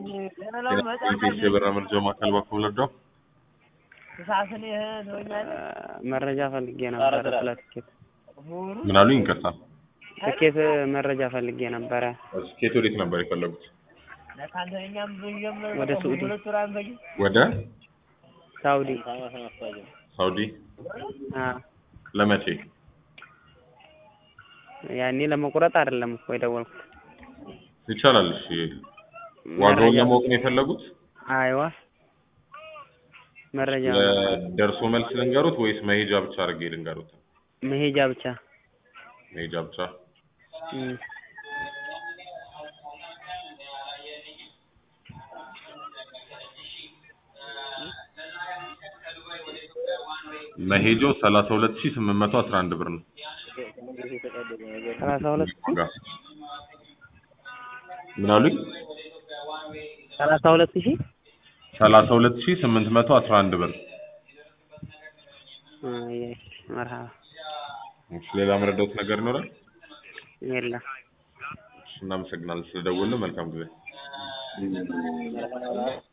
የበራ መረጃ ማዕከል በኩል ረዳው መረጃ ፈልጌ ነበረ ስለ ትኬት ምን አሉኝ? ይቅርታ ትኬት መረጃ ፈልጌ ነበረ። ስኬት ወዴት ነበር የፈለጉት? ወደ ሳኡዲ ወደ ሳኡዲ ሳውዲ አ ለመቼ? ያኔ ለመቁረጥ አይደለም እኮ የደወልኩት። ይቻላል። እሺ ዋጋውን ለማወቅ ነው የፈለጉት? አይዋ መረጃ ደርሶ መልስ ልንገሩት ወይስ መሄጃ ብቻ አድርጌ ልንገሩት? መሄጃ ብቻ መሄጃ ብቻ። እም። መሄጃው 32811 ብር ነው። ሰላሳ ሁለት ሺህ ዋጋ ምን አሉኝ? ሰላሳ ሁለት ሺህ 32811 ብር። አይ መርሃባ እሺ ሌላ መረዳት ነገር ይኖራል? የለም። እሺ እናመሰግናለን ስለደወልን። መልካም ጊዜ